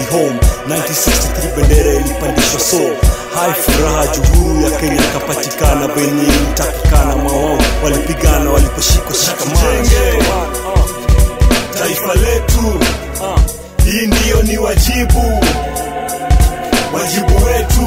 home 1963 bendera ilipandishwa so hai furaha juhuu ya kenya ikapatikana venye ilitakikana mawao walipigana waliposhikwa shikamana taifa letu hii ndiyo ni wajibu wajibu wetu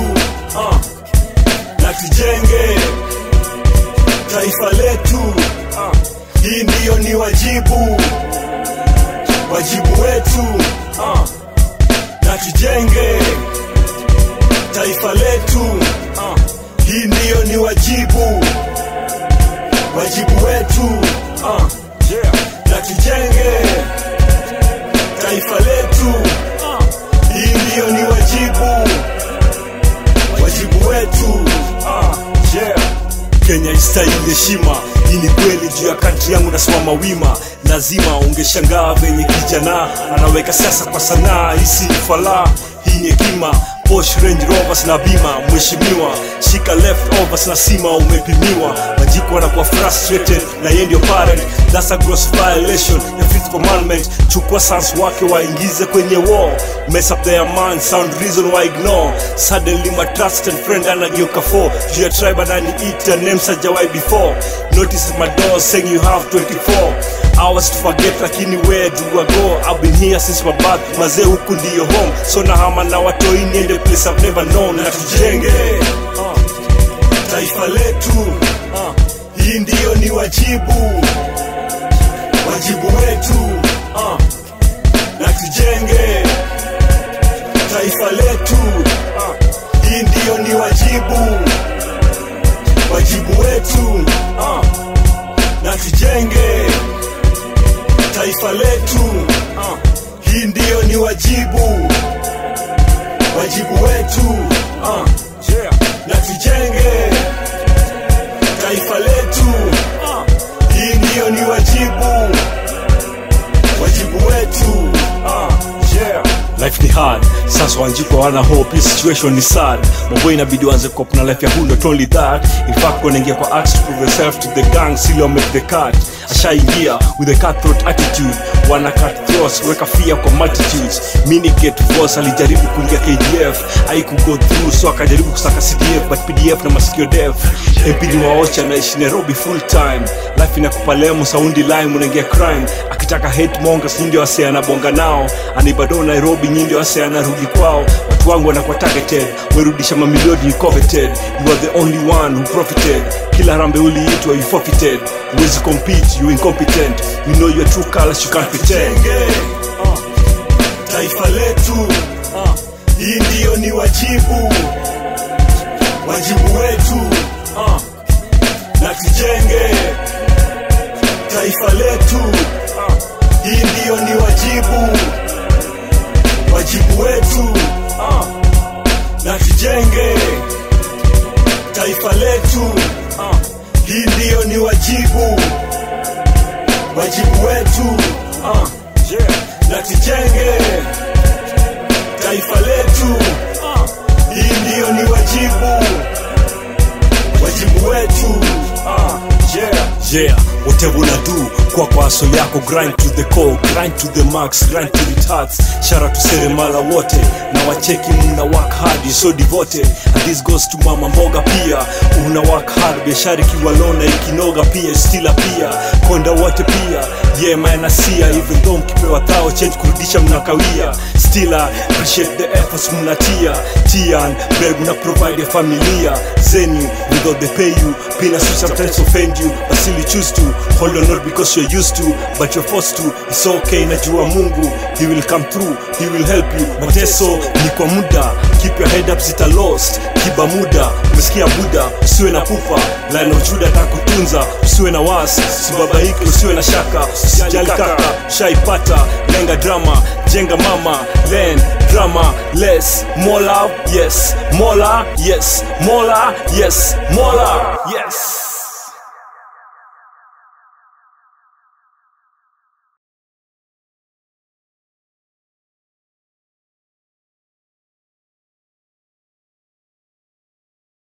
na tujenge taifa letu hii ndiyo ni wajibu wajibu wetu na tujenge taifa letu hii ndiyo ni wajibu wajibu wetu na tujenge taifa letu hii ndiyo ni wajibu wajibu wetu kenya istahili heshima hii ni kweli juu ya kantri yangu nasimama wima lazima ungeshangaa venye kijana anaweka siasa kwa sanaa hisi falaa hii ni hekima Bosch Range Rovers na bima mheshimiwa shika leftovers na sima umepimiwa majiko wanakuwa frustrated na yeye ndio parent that's a gross violation ya fifth commandment chukua sans wake waingize kwenye war mess up their mind sound reason why ignore suddenly my trusted friend anageuka for juu ya tribe ananiita names hajawahi before notice at my door saying you have 24 hours to forget lakini where do I go I've been here since my birth mazee huku ndiyo home so nahama na watoi niende place I've never known na tujenge taifa letu hii ndiyo ni wajibu wajibu wetu na tujenge taifa letu hii ndiyo ni wajibu wajibu wetu na tujenge taifa letu hii ndiyo ni wajibu wajibu wetu na tujenge taifa letu hii ndiyo ni wajibu wajibu wetu life ni hard sasa wanjiko wana hope hii situation ni sad mambo inabidi wanze cop na life ya who not only that in fact wanaingia kwa acts to prove yourself to the gang sili make the cut ashaingia with a cutthroat attitude wana cut throats weka fear kwa multitudes mini get force alijaribu kuingia KDF haikugo through so akajaribu kusaka CDF but PDF na masikio def MP ni waocha naishi Nairobi full time life inakupa lemu saundi lime unaingia crime akitaka hate mongers nyingi wase anabonga nao anibado Nairobi nyingi wase anarudi kwao watu wangu wanakuwa targeted werudisha mamilioni you coveted you are the only one who profited kila rambe uliitwa you forfeited huwezi compete you incompetent you know your true colors you can't pretend taifa letu hii ndiyo ni wajibu wajibu wetu na tujenge taifa letu hii ndiyo ni wajibu wajibu wetu na tujenge taifa letu hii ndiyo ni wajibu wajibu wetu na tujenge taifa letu hii ndiyo ni wajibu wajibu wetu yeah whatever una do kwa kwa asoli yako grind to the core grind to the max grind to it hearts shara to seremala wote na wacheki mna work hard you so devoted and this goes to mama mboga pia una work hard biashara ikiwa lona ikinoga pia stila pia konda wote pia yeah man asia even though mkipewa thao change kurudisha mnakawia still I appreciate the efforts mnatia tian beg na provide a familia zenu without they pay you pina so sometimes offend you but still you choose to hold on not because you're used to but you're forced to it's okay najua mungu he will come through he will help you mateso ni kwa muda keep your head up zita lost kiba muda umesikia buda usiwe na pupa lana ujuda takutunza usiwe na wasi usibabaike usiwe na shaka usijali kaka shaipata lenga drama jenga mama len drama less more love yes more love yes more love yes more love yes